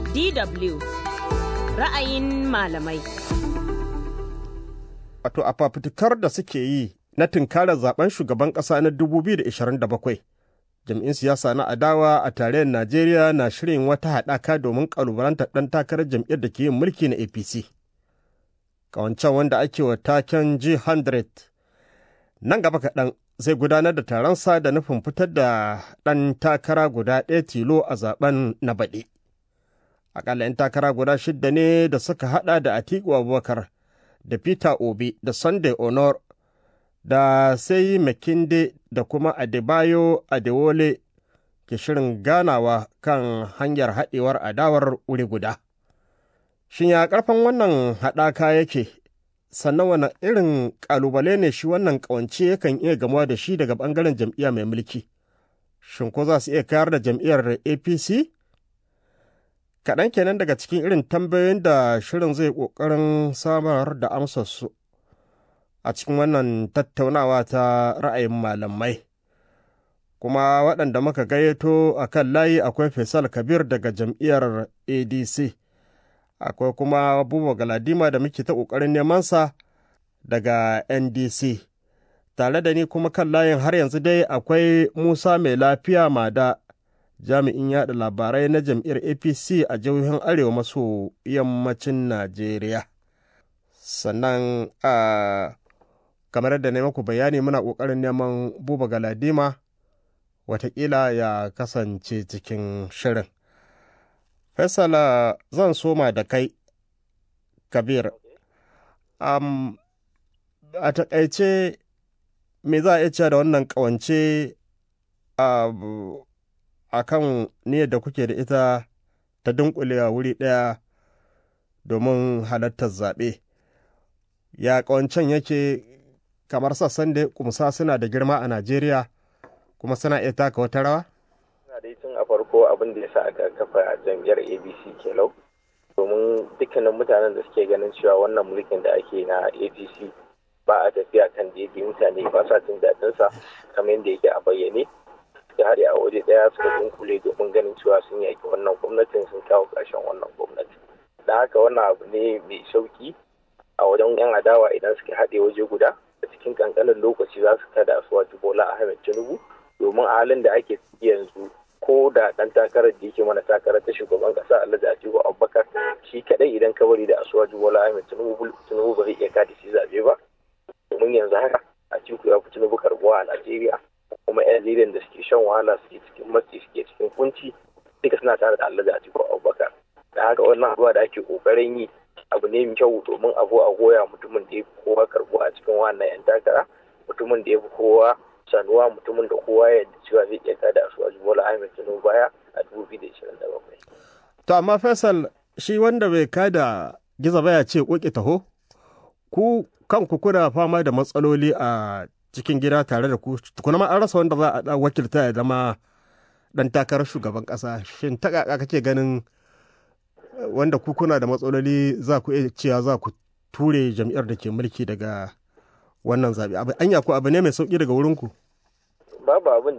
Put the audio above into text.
DW ra'ayin malamai. Wato a fafutukar da suke yi na tunkarar zaben shugaban ƙasa na 2027. Jam'in siyasa na adawa a tarayyar Najeriya na shirin wata haɗaka domin ƙalubalantar ɗan takarar jam'iyyar da ke yin mulki na APC. Ƙawancen wanda ake wa taken G100 nan gaba kaɗan zai gudanar da taronsa da nufin fitar da ɗan takara guda ɗaya tilo a zaben na baɗi. Aƙalla 'yan takara guda shidda ne da suka haɗa da Atiku Abubakar da Peter Obi da Sunday Honor da sai Makinde da kuma Adebayo Adewole ke shirin ganawa kan hanyar haɗewar adawar wuri guda. Shin ya ƙarfin wannan haɗaka yake, sannan wani irin ƙalubale ne shi wannan ƙawance yakan iya gamuwa da shi daga ɓangaren jam'iyya mai mulki? Shin ko za su iya kayar da jam'iyyar APC? Kaɗan kenan daga cikin irin tambayoyin da shirin zai ƙoƙarin samar da amsarsu a cikin wannan tattaunawa ta ra'ayin malamai. Kuma waɗanda muka gayyato a kan layi akwai Faisal Kabir daga jam'iyyar ADC. akwai kuma Buba Galadima da muke ta ƙoƙarin nemansa daga NDC. Tare da ni kuma kan layin har yanzu dai akwai Musa mai lafiya mada jami'in yaɗa labarai na jam'iyyar APC a jihohin Arewa maso yammacin Najeriya. Sannan a kamar da na maku bayani muna ƙoƙarin neman Buba Galadima watakila ya kasance cikin shirin. Faisala zan soma da kai, Kabir. Um, a taƙaice me za a iya cewa da wannan ƙawance a kan niyyar da kuke da ita ta dunkulewa wuri ɗaya domin halartar zaɓe. Ya ƙawancen yake kamar sassan da kumsa suna da girma a Najeriya kuma suna iya taka wata rawa? dai tun a farko abin da ya sa aka kafa jam'iyyar abc kelau domin dukkanin mutanen da suke ganin cewa wannan mulkin da ake na apc ba a tafiya kan daidai mutane ba sa jin daɗin sa kamar yadda yake a bayyane suka haɗe a waje ɗaya suka dunkule domin ganin cewa sun yaki wannan gwamnatin sun kawo ƙarshen wannan gwamnati da haka wannan abu ne mai sauki a wajen yan adawa idan suka haɗe waje guda a cikin ƙanƙanin lokaci za su kada su wajen bola ahmed tinubu domin a halin da ake yanzu ko da dan takarar da yake mana takarar ta shugaban kasa Alhaji Atiku Abubakar shi kadai idan ka bari da Asuwaju Bola Ahmed Tinubu Tinubu ba zai iya kada shi zabe ba domin yanzu haka Atiku ya fi Tinubu karbuwa a Najeriya kuma yan Najeriya da suke shan wahala suke cikin matsi suke cikin kunci duka suna tare da Alhaji Atiku Abubakar da haka wannan abuwa da ake kokarin yi abu ne mai kyau domin abu a goya mutumin da ya fi kowa karbuwa a cikin wannan yan takara mutumin da ya fi kowa sanuwa mutumin da kowa ya cewa zai iya kada su a Bola Ahmed Tinubu baya a 2027. To amma Faisal shi wanda bai kada giza baya ce koki taho ku kanku kuna fama da matsaloli a cikin gida tare da ku tukuna ma an rasa wanda za a wakilta ya zama dan takarar shugaban kasa shin ta kaka kake ganin wanda ku kuna da matsaloli za ku iya cewa za ku ture jam'iyyar da ke mulki daga wannan zaɓe anya ko abu ne mai sauƙi daga wurinku babu abin